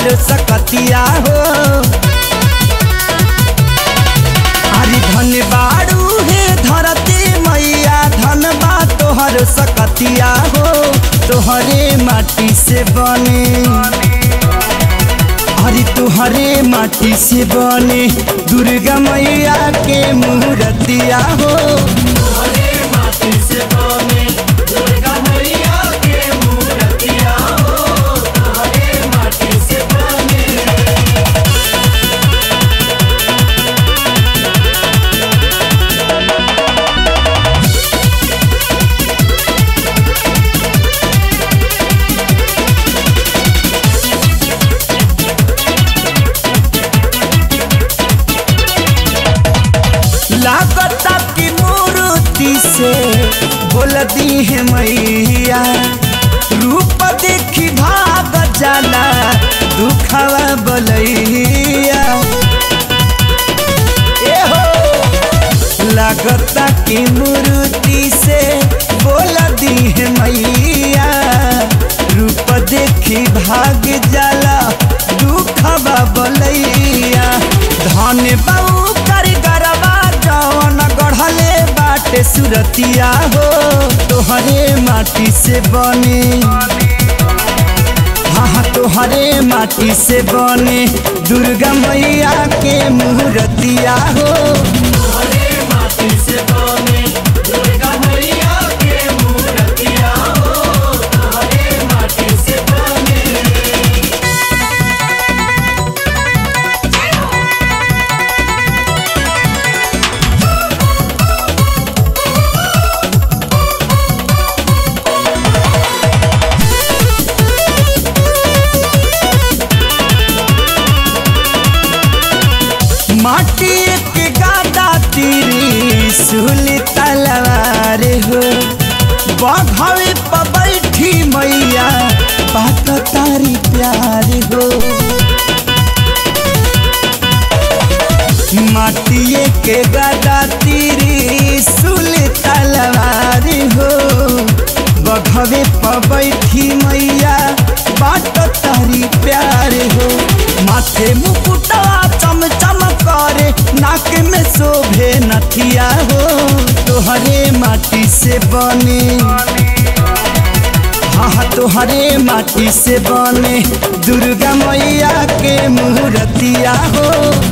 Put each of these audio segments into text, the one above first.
तोहर सकतिया हो अरे धन बाड़ू हे धरती मैया धन बा तोहर सकतिया हो तोहरे माटी से बने अरे तोहरे माटी से बने दुर्गा मैया के मूर्तिया हो लागता की मूर्ति से बोल दी है मैया रूप देखी भाग जाला दुखवा बलैया ए हो लागता की मूर्ति से बोल दी है मैया रूप देखी भाग जाला दुखवा बलैया धन बाऊ कारीगरवा जवन गढ़ले बाटे सुरतिया हो तोहरे माटी से बने हाँ हाँ तोहरे माटी से बने दुर्गा मैया के मूर्तिया हो माटी के गादा तीरी सुली तलवार हो बघवे पर बैठी मैया बात तारी प्यार हो माटिए के गादा तीरी सुली तलवार हो बघवे पर बैठी मैया बात तारी प्यार हो माथे मुकुटा चम चम करे नाक में शोभे नथिया हो तोहरे माटी से बने हाँ हाँ तोहरे माटी से बने दुर्गा मैया के मूर्तिया हो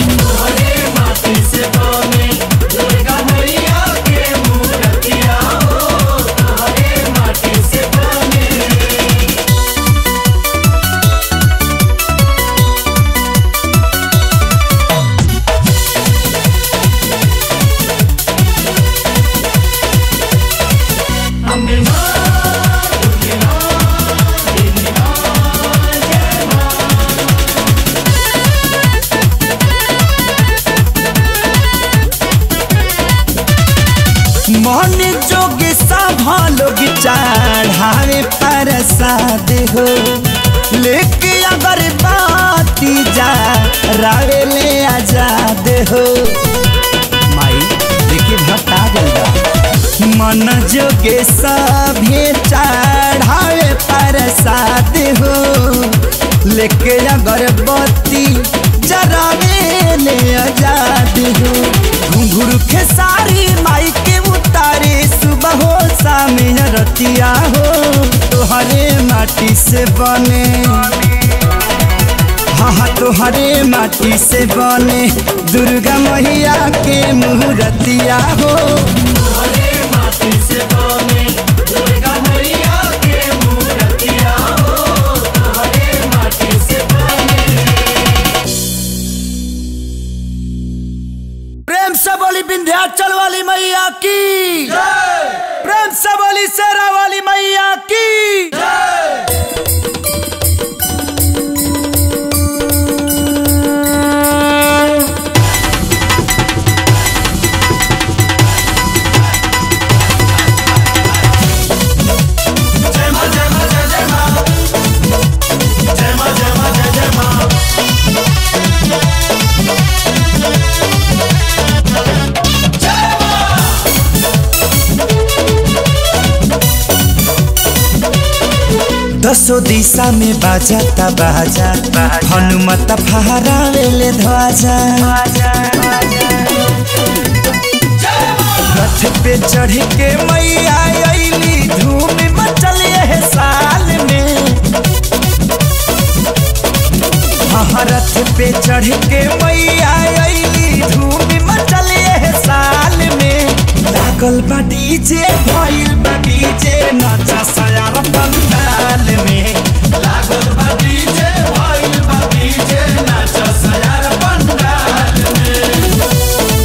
मन जोग सभा लोग चढ़ावे प्रसाद हो लेके अगर बाती जा रावे ले आजाद हो माई देखिए भट्टा गंगा मन जोगे सभे चढ़ावे प्रसाद हो लेके अगर बत्ती जरावे ले आजाद हो घुंघरू खेसारी माई के उतारे सुबह हो शाम रतिया हो तोहरे माटी से बने हाँ हाँ तोहरे माटी से बने दुर्गा मैया के मूर्तिया हो प्रेम से बोली विंध्याचल वाली मैया की प्रेम से बोली शेरा वाली मैया की दसो दिशा में बाजाता बाजा हनुमत फहरावेले ध्वजा रथ पे चढ़ के मैया अइली धूम मचल यह साल में हाँ रथ पे चढ़ के मैया अइली धूम मचल यह साल में लागल बा डीजे भइल बा डीजे नाचा सयार पंडाल में लागल बा डीजे भइल बा डीजे नाचा सयार पंडाल में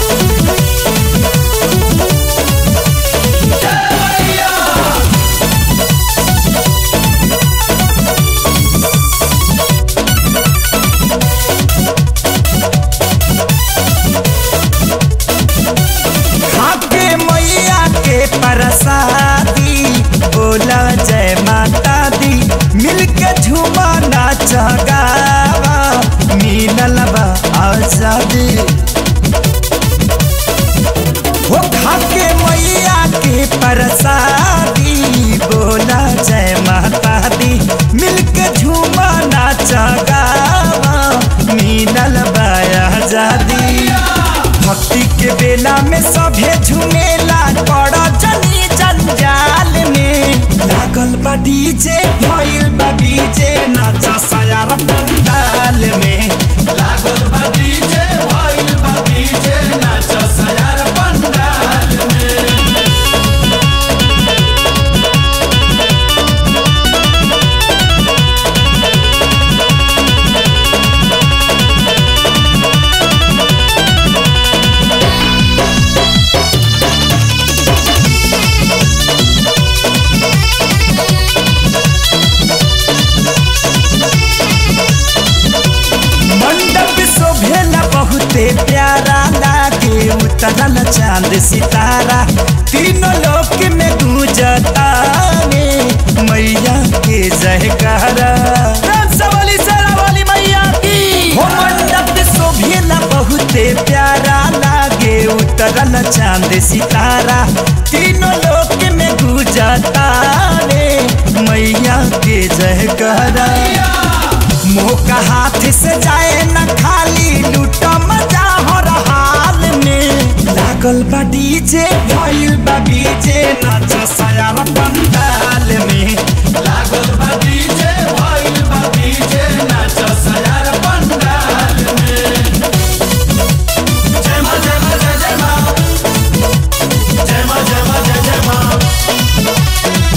खाके मैया के प्रसादी बोला जय माता दी मिलके झूमा नाच गावा मिलल बा आजादी हो खाके मैया के प्रसादी बोला जय माता दी मिलके झूमा नाच गावा मिलल बा आजादी भक्ति के बेला में सभे झुमेला पड़ जनी जंजाल में लागल बा डीजे भइल बा डीजे नाचा सयार पंडाल में लागल बा डीजे भइल बा डीजे नाचा सयार पंडाल में मंडप शोभेला बहुते प्यारा लागे उतरल चांद सितारा तीनों लोक में गूंजता रे मैया के जयकारा वाली वाली मैया की हो मंडप शोभेला बहुते प्यारा लागे उतरल चांद सितारा तीनों लोक में गूंजता रे मैया के जयकारा मुंह का हाथ से जाए न खाली लूट मजा हो हाल में लागल बा डीजे भइल बा डीजे नाच सयार पंडाल में लागल बा डीजे भइल बा डीजे नाच सयार पंडाल में जय मां जय मां जय जय मां जय मां जय मां जय जय मां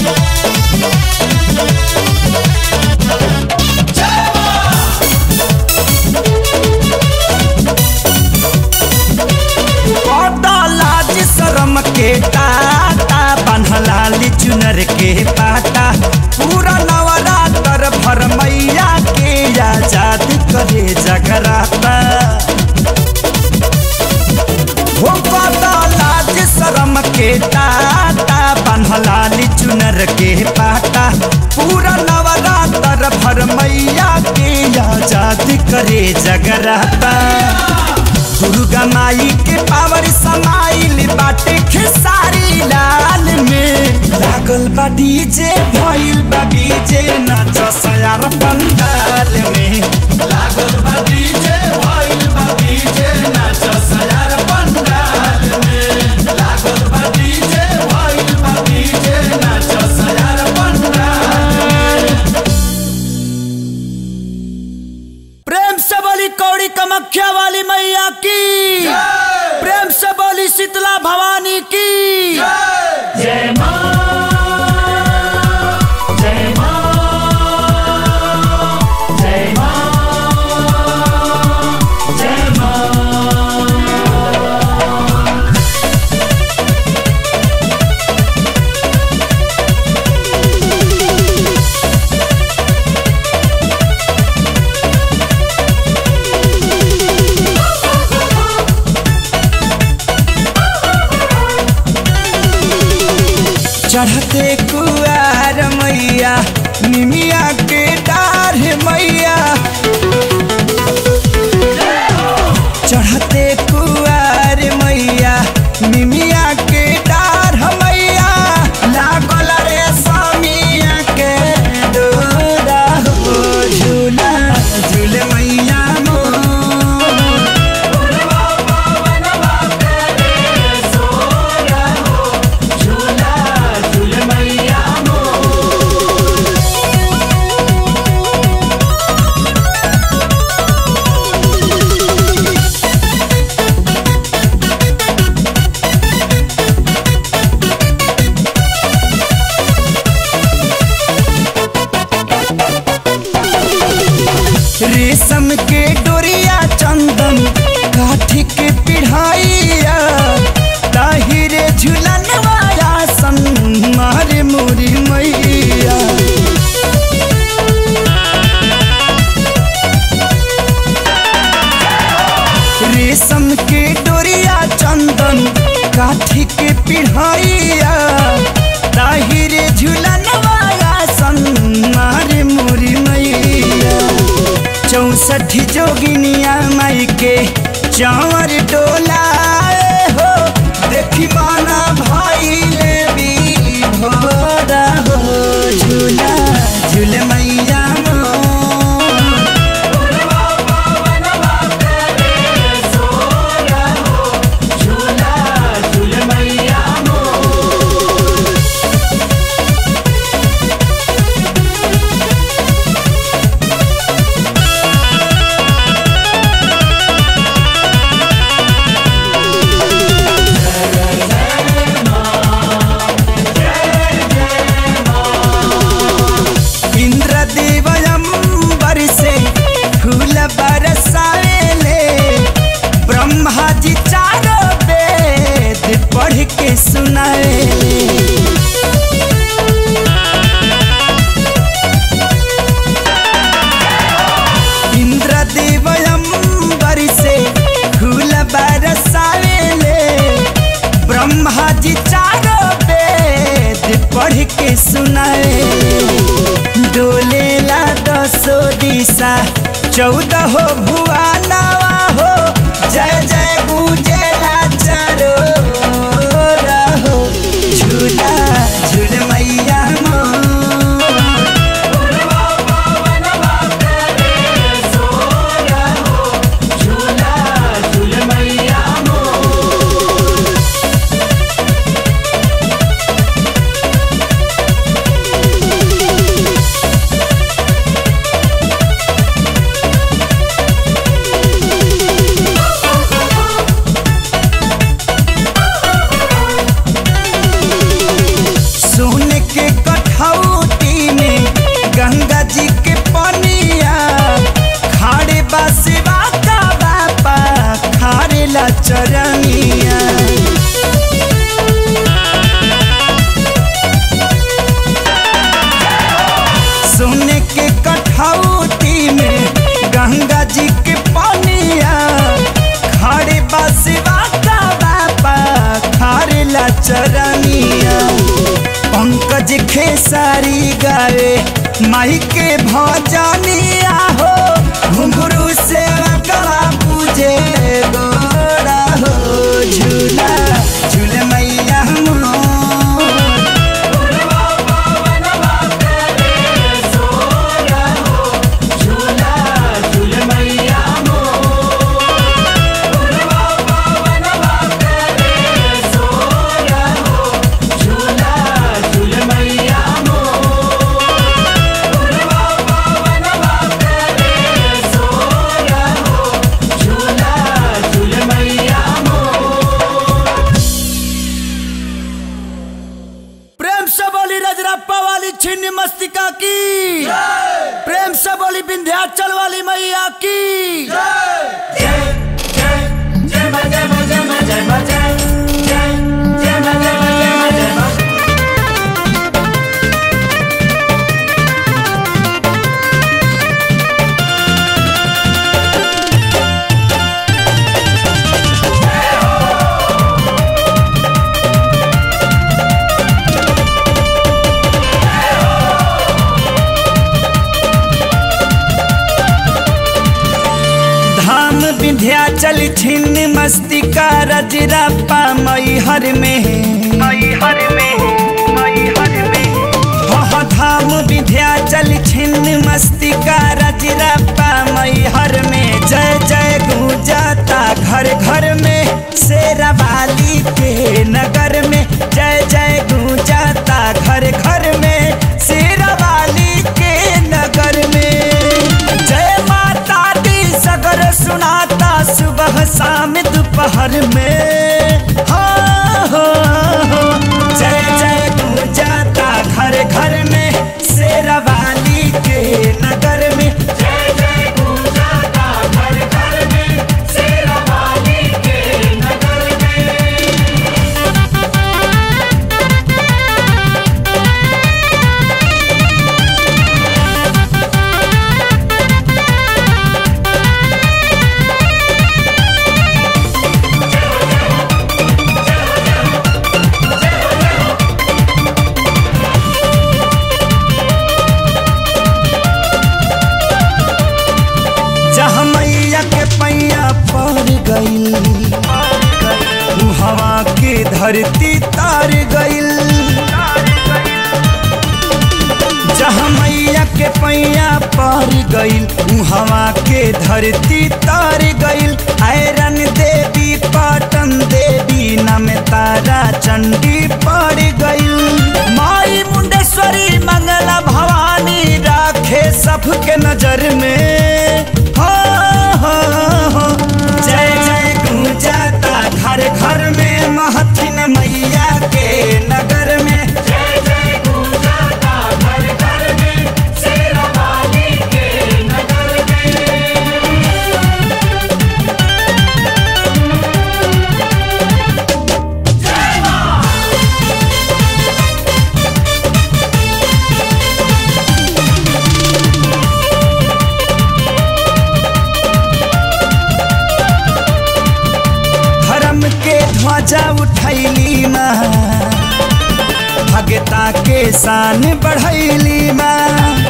लाज शरम के टाटा बन्हलाली चुनर के पाटा पूरा नवरात्र भर मैया के आजाद करे जगराता हो पता लाज शरम के टाटा बन्हलाली चुनर के पाटा पूरा नवरात्र भर मैया के आजाद करे जगराता दुर्गा माई के पावर समाइल बाटे खेसारी लाल में लागल बा डीजे भइल बा डीजे नाच सयार पंडाल में लागल बा डीजे भइल बा डीजे नाच सयार पंडाल में लागल बा डीजे भइल बा डीजे नाच सयार पंडाल में प्रेम से बोली कौड़ी कमख्या वाली मैया की प्रेम से बोली शीतला भवानी की जय मां जय मां जय मां जय मां चढ़ते कुआर मैया निमिया के डार मैया चढ़ते कुआर मैया निमिया के डार मैया लागल रे समिया के रेशम के डोरिया चंदन काठी के पिढ़ाइया ताहिरे झुलन वाया सन मारे मोरी मैया रेशम के डोरिया चंदन काठी के पिढ़ाइया ताहिरे झुलन वाया सन मारे मोरी मैया चौसठ जोगिनिया माई के चावर डोलाए हो देखी माना भाई ले भी भोरा हो झूला झूल मैया मोर। इंद्रदेव अंबर से फूल बरसाएले ब्रह्मा जी चारों वेद पढ़ के सुनाएले इंद्रदेव अंबर से फूल बरसाएले ब्रह्मा जी चारों वेद पढ़ के सुनाएले डोलेला दसो दिशा चौदह हो भुआ नवा हो जय जय गुजेला चारो रहो झूला झूल मैया मोर। सोने के कठौती में गंगा जी के पनिया खाड़े बसवा का बापा खारे ला चरनिया सोने के कठौती में गंगा जी के पनिया खाड़े बसवा का बापा खारे ला चरनिया पंकज खेसारी गावे माई के भजनिया हो घुंघरू से गला पूजे गोरा हो झूला झूल मैया मोर। प्रेम से बोली रजरप्पा वाली छिन्न मस्तिका की प्रेम से बोली विंध्याचल वाली मैया की धाम विंध्याचल छिन्न मस्तिका रजरप्पा मई हर में मई हर में मई हर में हो धाम विंध्याचल छिन्न मस्तिका रजरप्पा मई हर में जय जय गूंजाता घर घर में शेरा वाली के नगर में जय जय गूंजाता घर घर में शेरा वाली के नगर में जय माता दी सगर सुनाता सुबह शाम दोपहर में हाँ, हाँ, हाँ। जय जय गूंजाता घर घर में शेरा वाली के नगर में जय जय धरती तार गइल जहाँ मैया के पैया पर गइल उहवा के धरती तार गइल आयरन देवी पाटन देवी नम तारा चंडी पड़ गइल माई मुंडेश्वरी मंगला भवानी राखे सबके नजर में हो हो हो जय जय गुंजाता घर घर में महथिन मैया के नगर में धर्म के ध्वजा उठैली माँ भगता के शान बढ़ैली माँ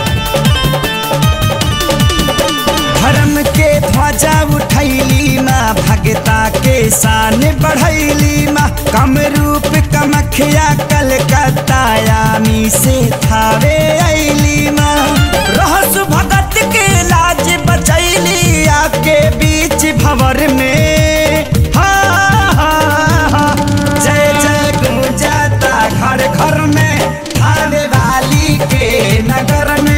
धर्म के ध्वजा उठैली माँ भगता के शान बढ़ैली माँ कम रूप कमखिया कलकत्ता यामी से थावे ऐली माँ रहस भगत के लाज बचैली आके बीच भंवर में हा, हा, हा। जय जय गुंजाता घर घर में थाने वाली के नगर में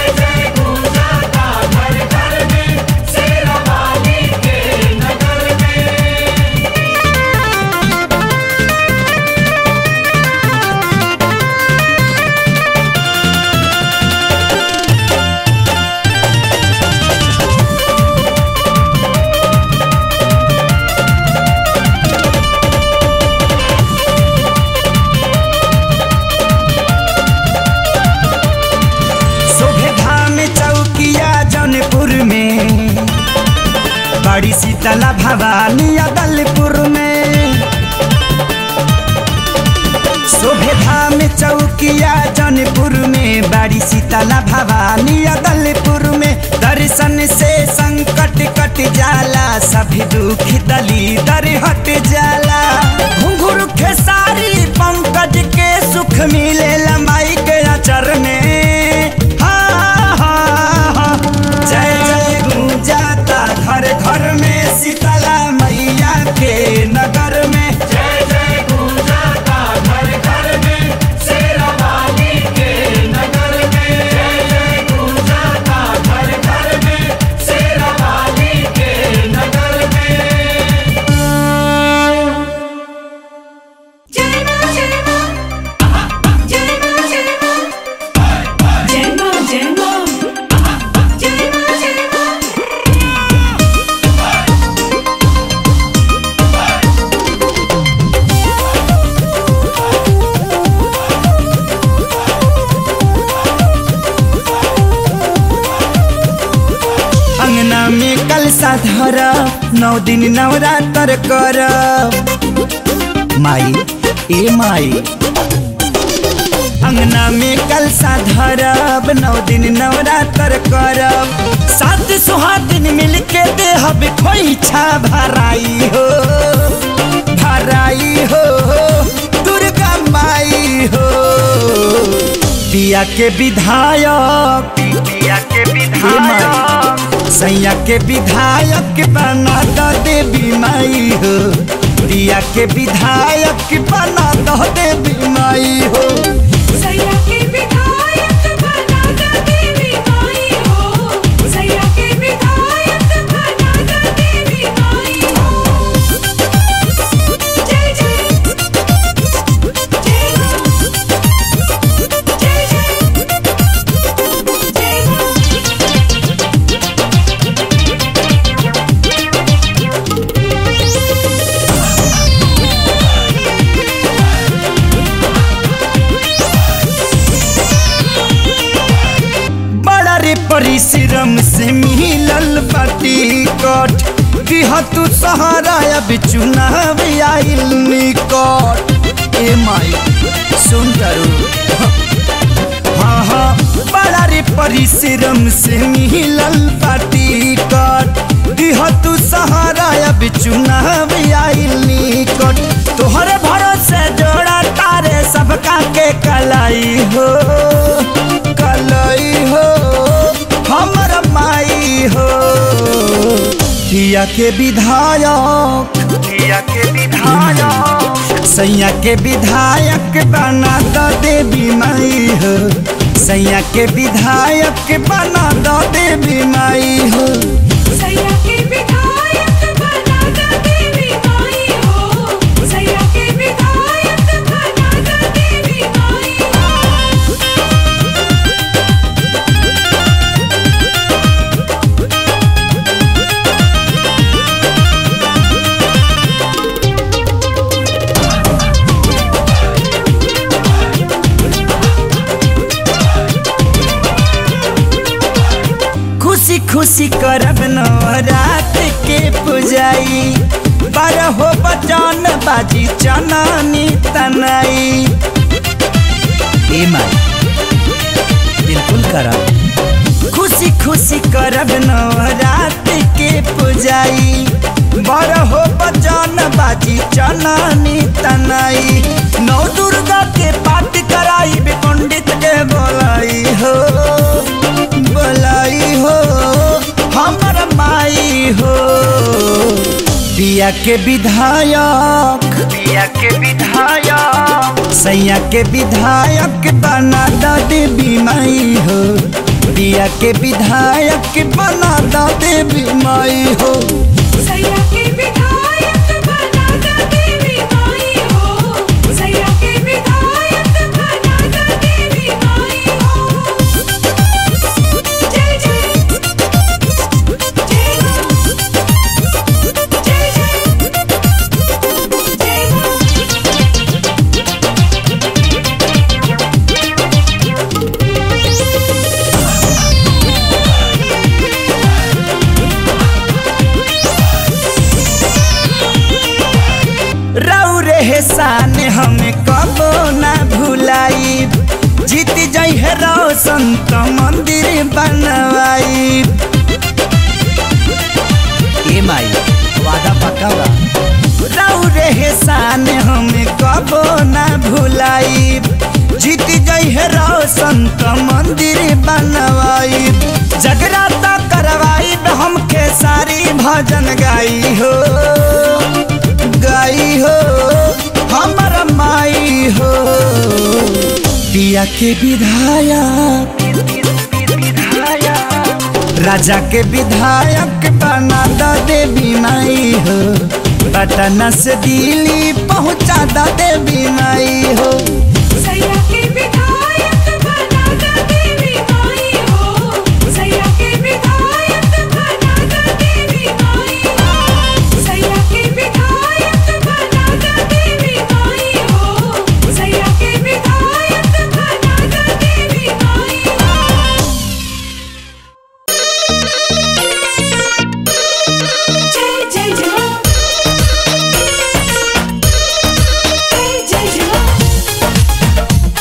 शोभे धाम चौकिया जौनपुर में बड़ी शीतला भवानी अदलपुर में शोभे धाम चौकिया जौनपुर में बड़ी शीतला भवानी अदलपुर में दर्शन से संकट कट जाला सभी दुख दली दर हट जाला घुंघरू खेसारी पंकज के सुख मिले लमाई के अचर में हा, हा, हा। जय जय गुंजाता घर घर में शीतला मैया के नगर में जय मां जय मां जय मां जय मां जय मां जय मां जय मां जय मां अंगना में कलसा धर नौ दिन नवरात्र कर माई ए माई अंगना में कलसा धरब नौ दिन नवरात्र करब सात सुहागिन मिल के देहब खोइछा भराई हो भराई हो दुर्गा माई हो पिया के विधायक पिया के विधायक सैया के विधायक बना दो देवी माई हो पिया के विधायक बना दो देवी माई हो सैया के विधायक बना द देवी माई हो सैया के विधायक बना द देवी माई हो जय जय जय मां जय जय जय मां बड़ा रे परिश्रम से मिलल बाटी कट दिह तू सहारा अब चुनाव आइल निकट ए माई सुन करू हाँ हाँ बड़ा रे परिश्रम से मिलल बाटी कट दिह तू सहारा अब चुनाव आइल निकट तोहरे भरोसे के कलाई हो कलाई हो हमर माई हो किया के विधायक किया के विधायक सैया के विधायक बना दो देवी माई हो सैया के विधायक बना दो देवी माई हो सैया के विधायक बना द देवी माई हो सैया के विधायक बना द देवी माई हो खुशी खुशी करब नवरात के पुजाई बारह हो बचन बाजी चनानी तनाई ए माई बिल्कुल करब खुशी खुशी करब नवरात के पुजाई बारह हो बचन बाजी चनानी तनाई नौ दुर्गा के पाठ कराई बे पंडित के बोलाई हो बोलाई हो हमर माई हो पिया के विधायक पिया के विधायक सैया के विधायक बना द देवी माई हो पिया के विधायक बना द देवी माई हो सैया के विधायक बना द देवी माई हो सैया के विधायक बना द देवी माई हो जय जय जय हो जय जय जय हो रौ रे शान हमें कबो ना भुलाई जीत जाइ है रौ संत मंदिर बनवाई ए माई वादा पक्का बा रौ रे शान हमें कबो ना भुलाई जीत जाइ है रौ संत मंदिर बनवाई जगराता करवाई हमके सारी भजन गाई हो गाई हो हमर माई हो पिया के विधायक राजा के विधायक बना द देवी माई हो पटना से दिल्ली पहुँचा द देवी माई हो सैया के विधायक बना द देवी माई हो सैया के विधायक बना द देवी माई हो सैया के विधायक बना द देवी माई हो सैया के विधायक बना द देवी माई हो जय जय जय जय जय जय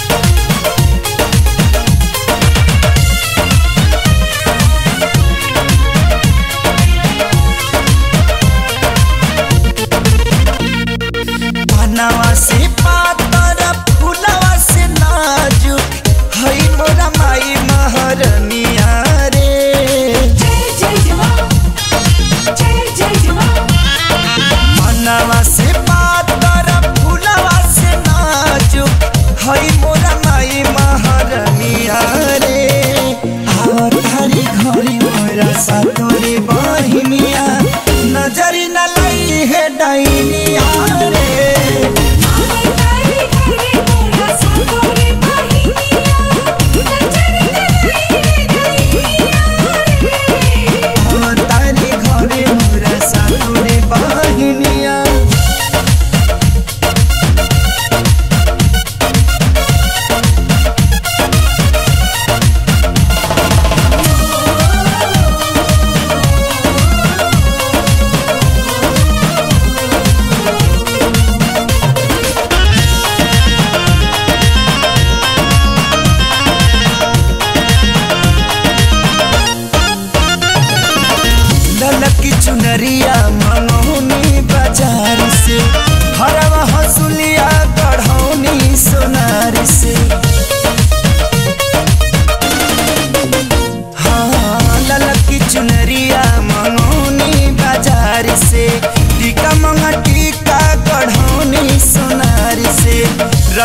बनवा से पातर फुलवा से नाजुक हई मोरा माई महरनिया रे जय जय जय जय जय जय मनवा से पातर फुलवा से नाजुक हई मोरा माई महरनिया रे आवतारी घरी मोरा सातोरी बहिनिया नजरी न लई है डाइनिया रे तारी घरे मोरा सातोरे बहिनिया नजर गई गई आवतारी घरी मोरा सातोरी बहिनिया ललकी चुनरिया मनोनी बाजार से हरवा हसुलिया गढ़ौनी सोनार से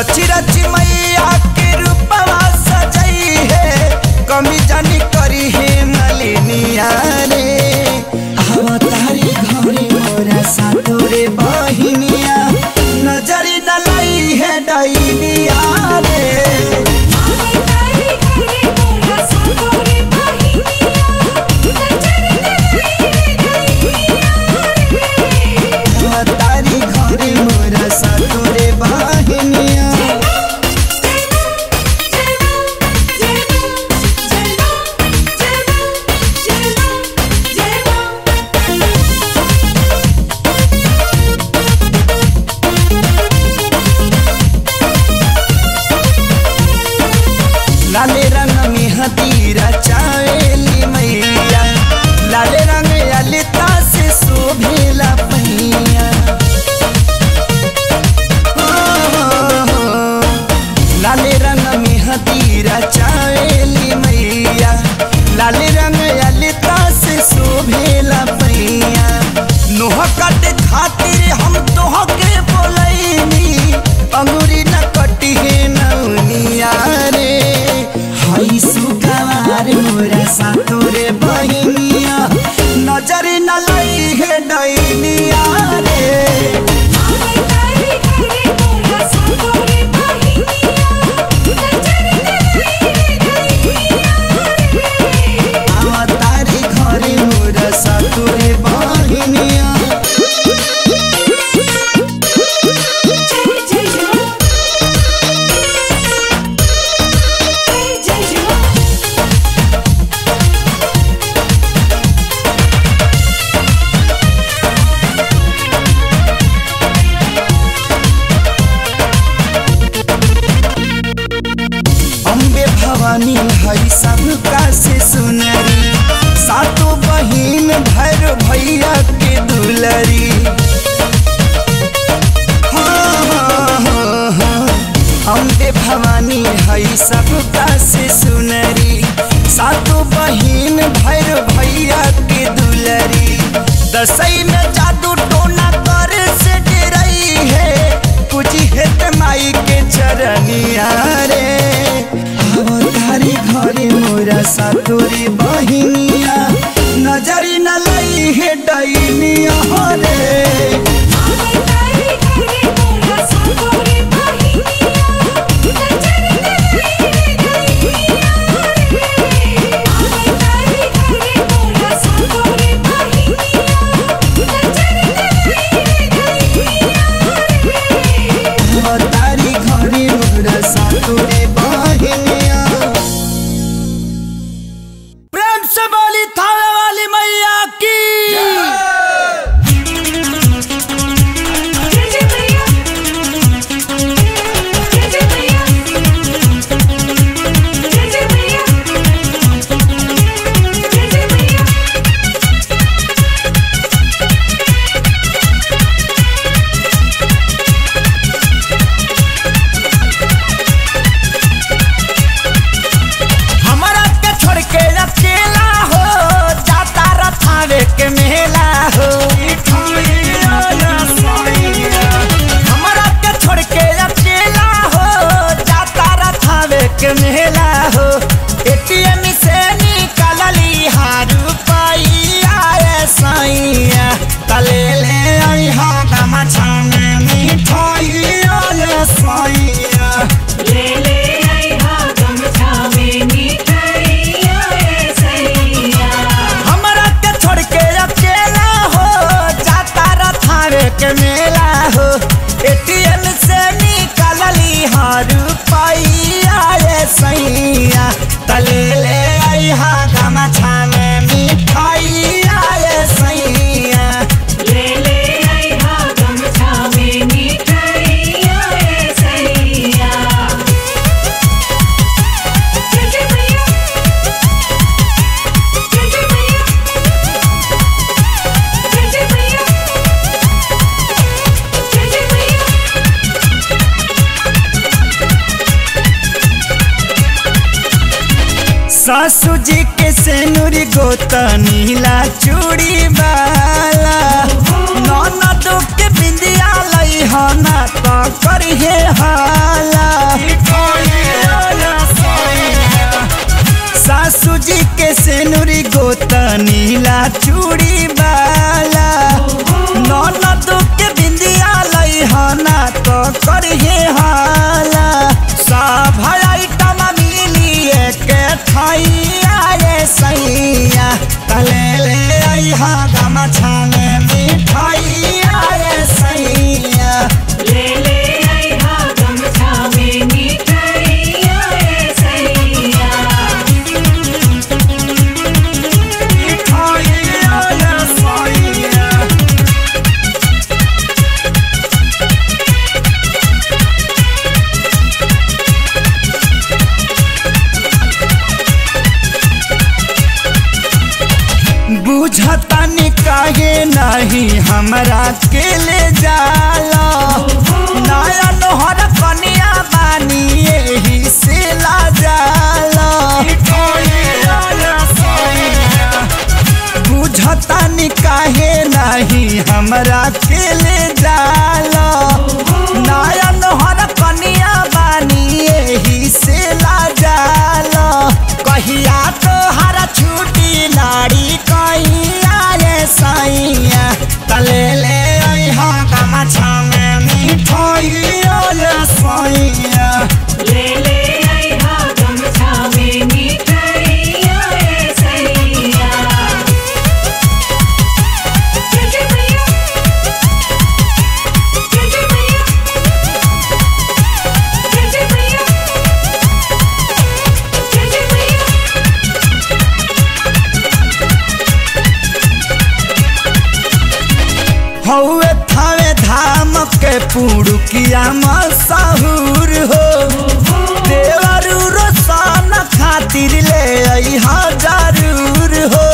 रची रची मैया के रूपवा सजई है कमी जानी करी है मलिनिया रे अवतारी घरे मोरा सातोरे बहिनिया नजरी न लई है डैनिया रे तारी घरे मोरा सातोरे बहिनिया नजर रे तारी घरे मोरा सातोरे बहिनिया लाले रंग में हदीरा चावेली मैया लाले रंग ललिता से शोभेला पहिया हो, हो, हो। लाले रंग में हदीरा चावेली मैया लाले रंग ललिता से शोभेला पहिया नोह कट खातिर हम तोह के बोलैनी अंगूरी न कटी है नौनिया रे हई सुगवार मोरा सातोरे बहिनिया नजर न लई है डैनिया रे आवा तारी घरे मोरा सातोरे बहिनिया अम्बे भवानी हई सबका से सुनरी सातों बहिन भैर भैया के दुलरी हाँ, हाँ, हाँ, हाँ। अम्बे भवानी हई सबका से सुनरी सातों बहिन भैर भैया के दुलरी दसई में जादू टोना करे से डरई है कुछ हेत माई के चरनिया रे अवतारी घरे मोरा सातोरी बहिनिया नजरी न लई है डैनिया रे अवतारी घरे मोरा सातोरी बहिनिया प्रेम से बोली थावे वाली मैया की सासू जी के सेनुरी गोता नीला चूड़ी वाला ननदो के बिंदिया लई हना तो करिए हाला सासू जी के सेनुरी गोता नीला चूड़ी वाला ननदो के बिंदिया लई हना तो करिए हाला सब आइटम मिली के थैया रे सैया तले ले अइहा गमछा में मिठाइया रे सैया ले ले आई हा गमछा में मिठाइया रे सैया मिठाइया रे सैया बुझतानी काहे नहीं हमरा के ले जाला नया नोहर कनिया बानी एही से ला जाला बुझतानी काहे नहीं हमरा के ले जाला नया नोहर कनिया बानी एही से ला जाला कहिया तो हरा छुट्टी लाड़ी कहिया रे सैया तले ले अइहा गमछा में मिठाइया रे सैया ले ले आई हा गमछा में मिठाइया रे सैया जय जय मैया जय जय मैया जय जय मैया जय जय मैया हौवे थावे धाम के पुड़ुकिया मशहूर हो देवरू रोशन खातिर ले अइहा जरूर हो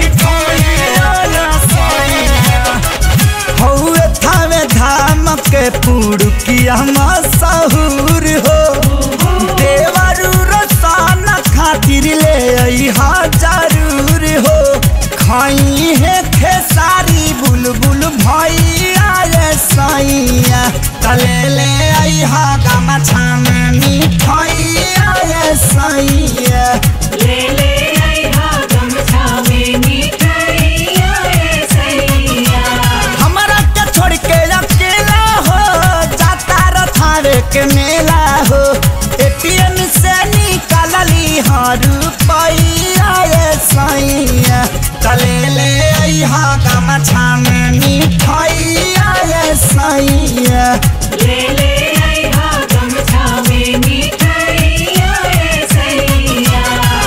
हौवे थावे धाम के पुड़ुकिया मशहूर हो देवरू रोशन खातिर ले अइहा जरूर हो खाई है खेसारी बुलबुल भैया रे सैया तले ले अइहा गमछा में मिठाइया रे सैया ले ले आई हा गमछा में मिठाइया रे सैया हमरा के छोड़ के अकेला हो जाता रथावे के मेला हो एटीएम से निकालली हर रुपैया रे सैया तले ले अइहा गमछा में मिठाइया रे सैया ले ले आई हा गमछा में मिठाइया रे सैया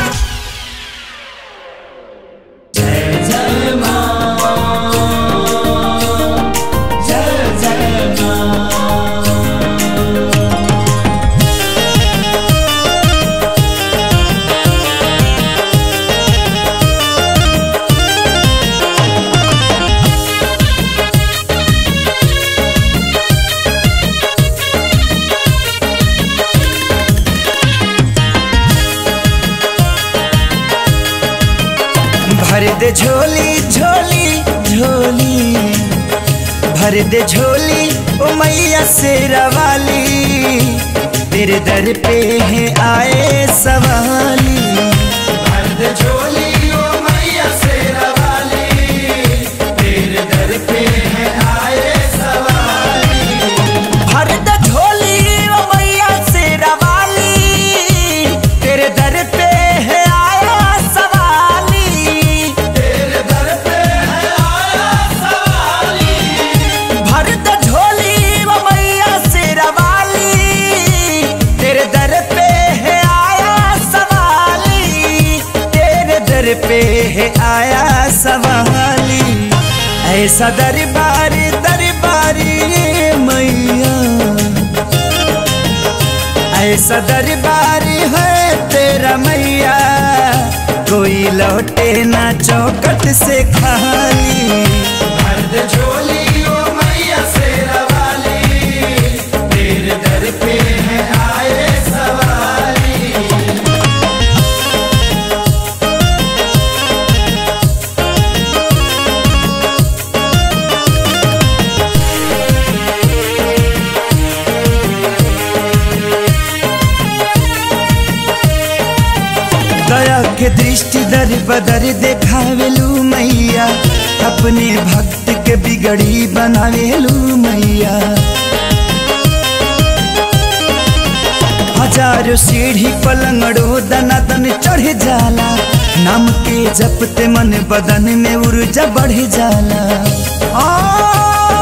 भर दे झोली झोली झोली भर दे झोली ओ मैया शेरा वाली तेरे दर पे है आए सवाली भर दे झोली ओ मैया शेरा वाली तेरे दर पे है आए सवाली भर दे झोली ओ मैया शेरा वाली तेरे दर पे है आया सवाली तेरे दर पे है आया सवाली भर दे झोली ओ मैया शेरा वाली तेरे दर पे है आया सवाली तेरे दर पे है आया सवाली ऐसा दरबार दरबारी मैया ऐसा दरबार है तेरा मैया कोई लौटे ना चौकट से खाली मर्द झोली ओ मैया शेरा वाली तेरे दर पे है आए सवाली दया के दृष्टि दर बदर देखावेलू मैया अपने भक्त के बिगड़ी बनावेलू मैया हजारों सीढ़ी पलंगड़ो दना दन चढ़ जाला नाम के जपते मन बदन में ऊर्जा बढ़ जाला आ,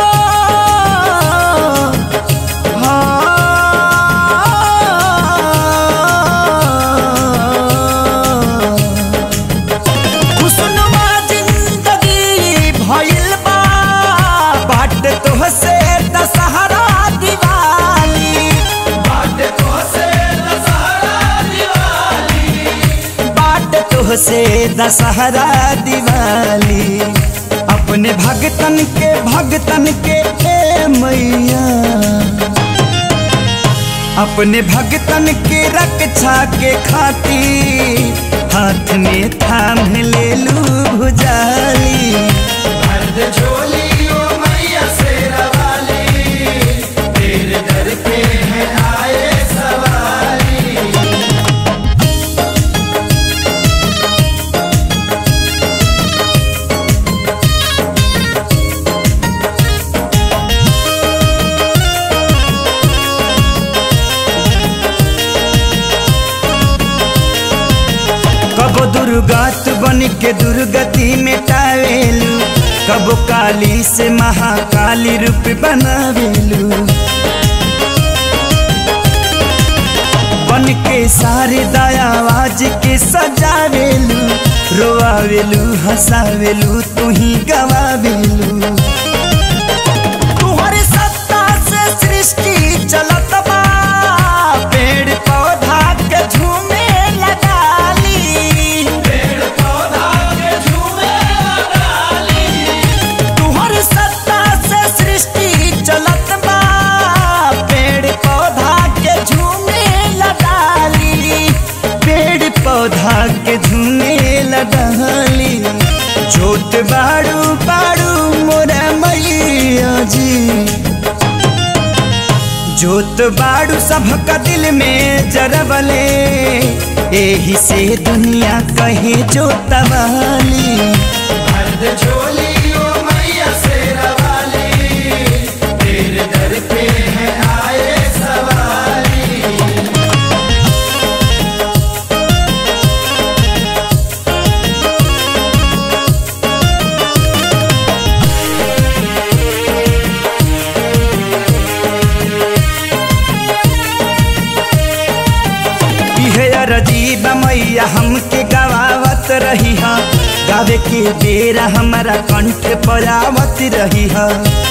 आ, खुशनुमा जिंदगी भइल बा बाट तोहसे दशहरा दिवाली बाट तोहसे दशहरा दिवाली बाट तोहसे दशहरा दिवाली अपने भगतन के भगतन के ए मैया अपने भगतन के रक्षा के खातिर हाथ में थाम ले लू भुजाली कबो दुर्गात बन के दुर्गति मिटावेलू कबो काली से महाकाली रूप बनावेलू बन के सारे दयावाज के सजावेलू रोआवेलू हंसावेलू तू ही गवावेलू तुहरे सत्ता से सृष्टि चलत बा पेड़ पौधा के झूमे लगाली पेड़ पौधा के झूमे लगाली तुहरे सत्ता से सृष्टि चलत बा पेड़ पौधा के झूमे लगाली पेड़ पौधा के झूमे लगाली जोत बाड़ू बाड़ू मोरा मैया जी जोत बाड़ू सबका दिल में जरबले एही से दुनिया कहे जोतवाली इहे अरजीब मैया हमके गवावत रही हा गावे के बेरा हमारा कंठ पर आवत रही हा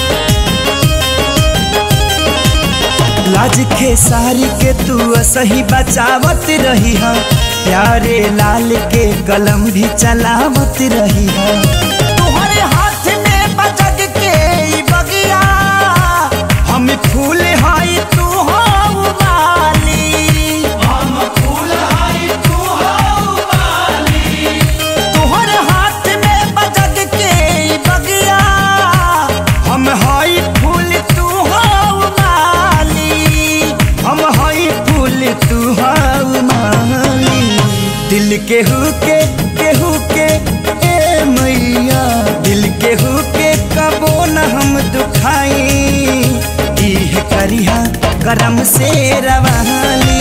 लाज के सारी के तू सही बचावत रही हा प्यारे लाल के कलम भी चलावत रही हा तुम्हारे हाथ में बजग के ई बगिया हम फूल हाई तू हो माली हम फूल हाई तू हो माली तोहर हाथ में बजग के ई बगिया हम हाई फूल तू हो माली हम हाई फूल तू हो माली दिल के हुके केहू के ए मैया दिल के हुके कबो न हम दुखाई इह करिहा करम से रवाली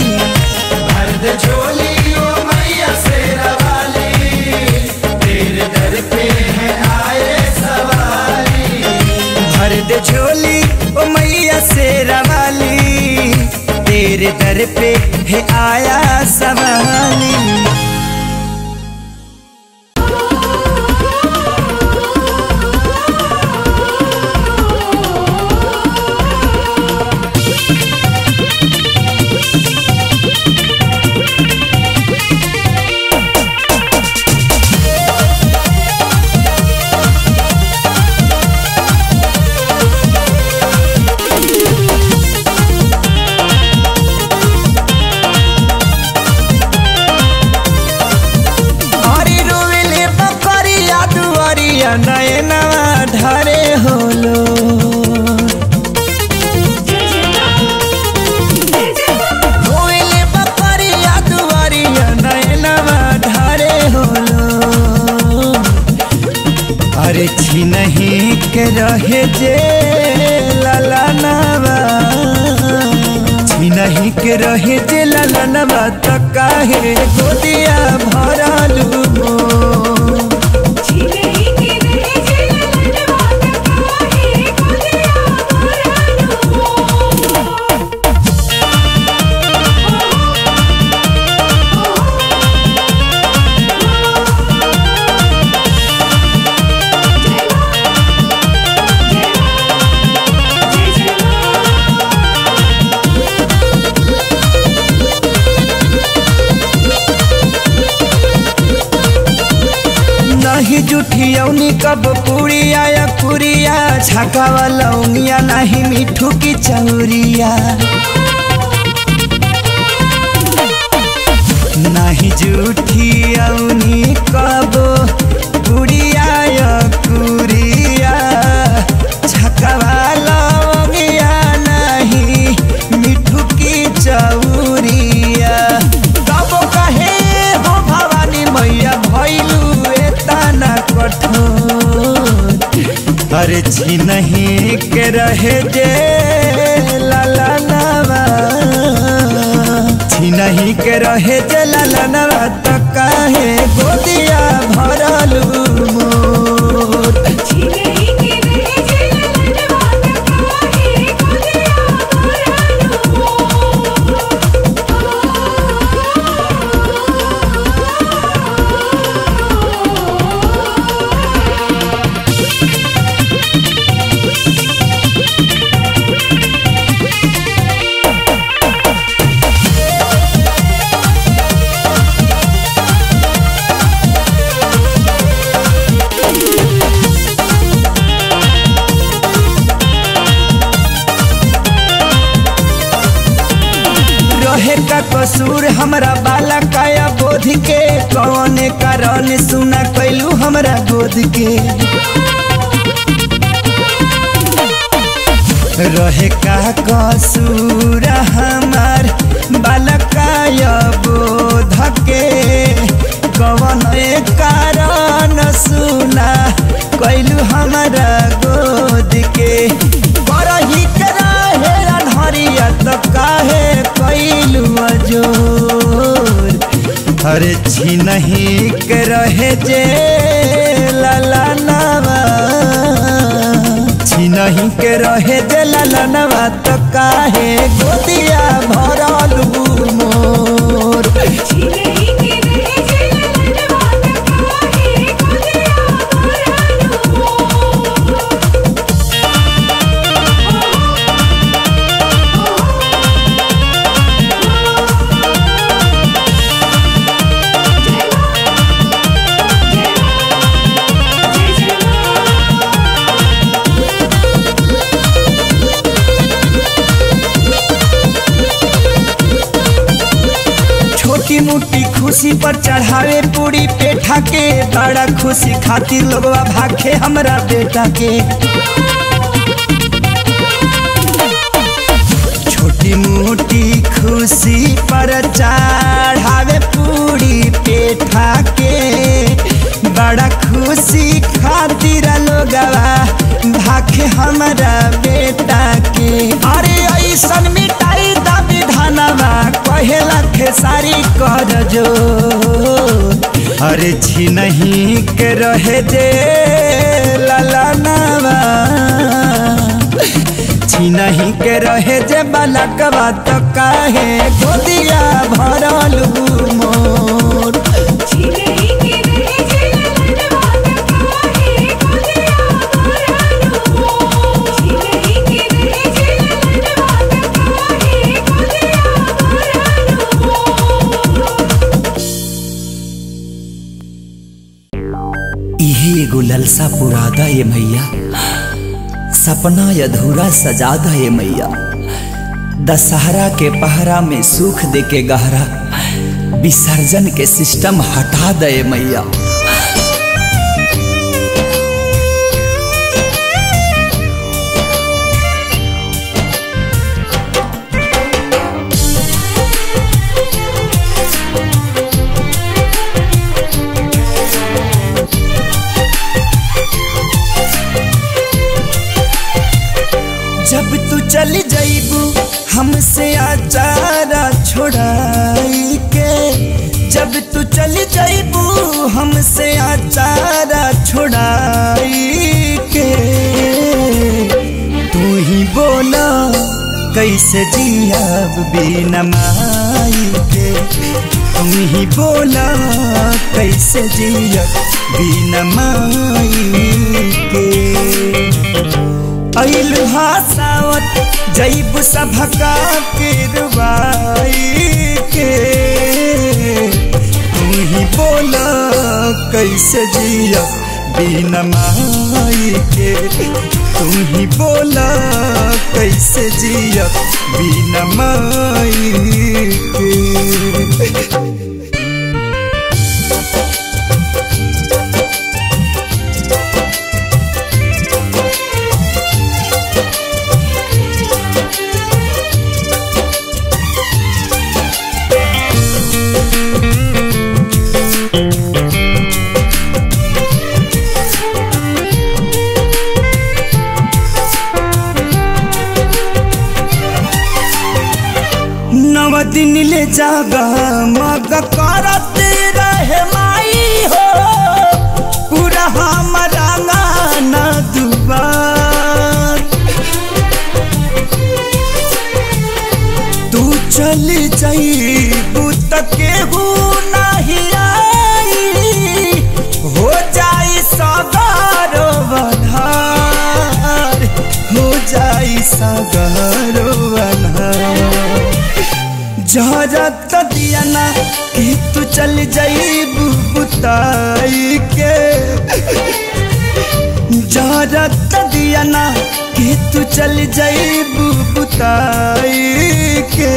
भर दे झोली ओ मैया से रवाली तेरे दर पे है आया सवाली अरे रोवेले बकरिया दुआरिया नयनवा ढारे होलो रोवेले बकरिया दुआरिया नयनवा रहे जे ललनवा छिनही के रहे जे ललनवा त काहे गोदिया भरलू मोर छिनही के रहे जे ललनवा त काहे गोदिया भरलू नहीं जुठियौनी कब पुड़िया या पुरिया छकावा लौंगिया नहीं मिठू की चौरिया नहीं जुठियौनी कब पुड़िया या पुरिया छकावा लौंगिया नहीं मिठू की चौरिया तब कहे हो भवानी मैया भैलू एतना कठोर अरे छिनही के रहे जे ललनवा छिनही के रहे जे ललनवा त काहे गोदिया भरलू मोर छिनही के रहे जे ललनवा त काहे गोदिया भरलू रहे का कसूर हमरा बाला काया बोध के कौने कारण सुना कैलू हमरा गोद के रहे का कसूर हमार बालकाय बोध के कौन कारण सुना कैलू हमरा गोद के करही के रहे अनहरिया त काहे कैलू अजोर अरे छिनही के रहे जे ललनवा छिनही के रहे जे ललनवा त काहे गोदिया भरलू मोर छिनही के रहे जे ललनवा त काहे गोदिया छोटी मोटी खुशी पर चढ़ावे पूरी पेठा के बड़ा खुशी खातिर लोगवा भाखे हमरा बेटा के छोटी मोटी खुशी पर चढ़ावे पूरी पेठा के बड़ा खुशी खातिर लोगवा भाखे हमरा बेटा के अरे ऐसन मिठाई दा विधानवा कहेला खेसारी कर जो अरे छिनही के रहे जे ललनवा छिनही के रहे जे बालकवा त काहे गोदिया भरलू मोर छिनही के रहे जे ललनवा त काहे गोदिया भरलू छिनही के रहे जे ललनवा त काहे गोदिया भरलू इहे एगो ललसा पुरादा ये मैया सपना अधूरा सजादा ये मैया दशहरा के पहरा में सुख दे के गहरा विसर्जन के सिस्टम हटा दे मैया जैबू हमसे आचारा छोड़ाई के तू ही बोला कैसे जियाब बिना माई के तू ही बोला कैसे जियब बिना माई के अइल हसावत जैब सभका के रुबाई के तू ही बोला कैसे जिया बिना माई के तू ही बोला कैसे जिया बिना माई के नव दिन ले जागा मग करत रहे माई हो पूरा हमारा गाना दुबार तू चल जाई पुत केहू नहीं आई हो जाई सगारो बधार हो जाई सगारो बधार जहरत दिया ना कि तू चल जाई बुताई के जहरत दिया ना कि तू चल जाई बुताई के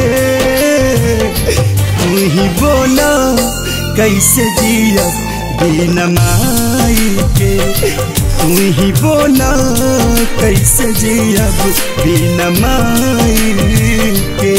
तू ही बोलो कैसे जिया बिना माई के तू ही बोला कैसे जियब बिना माई के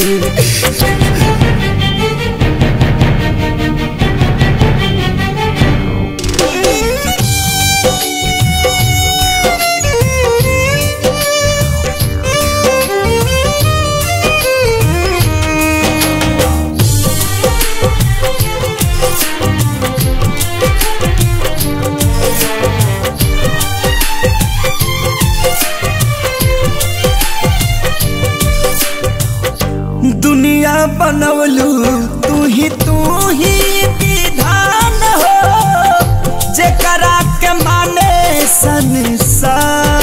दुनिया बनवलू तू ही तू ही विधान हो जेकरा के माने संसार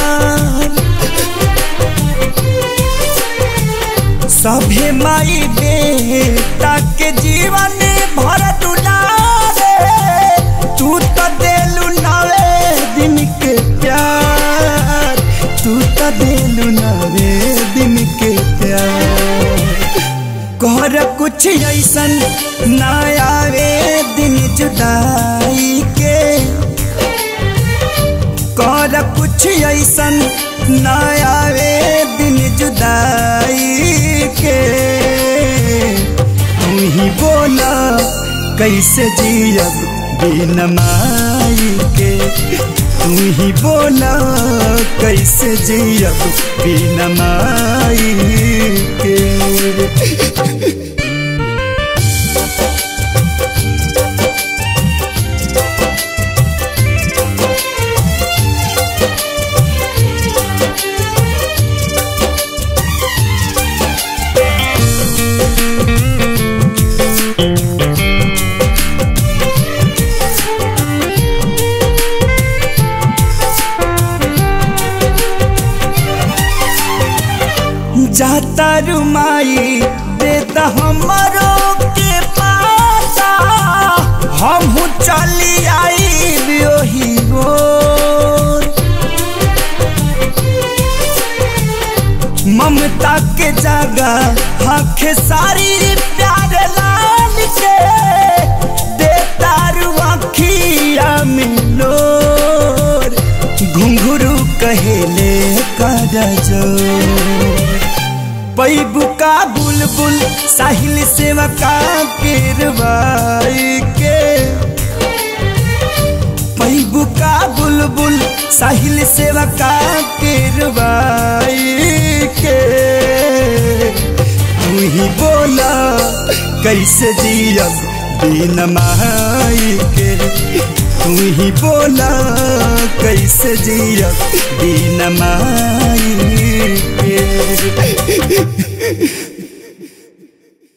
सभे माई बेटा के जीवन भर दुलारे तू तो देलू नवे दिन के प्यार तू तो देलू नवे दिन के प्यार कर कुछ ऐसन ना आवे दिन जुदाई के कर कुछ ऐसन ना आवे दिन जुदाई के तू ही बोला कैसे जियब बिन माई के तू ही बोला कैसे जियब बिन माई के जाता रुमाई देता हमारो के पाता हम चली आई ओही रोड ममता के जगह आंखें सारी प्यार लाल के देता रुआखिया मिलो घुंघरू कहेले कर जो पैबू का बुलबुल साहिल सेवका किरवाई के पैबू का बुलबुल साहिल सेवका किरवाई के तू ही बोला कैसे जियब बिन माई के तू ही बोला कैसे जिया बिन माई के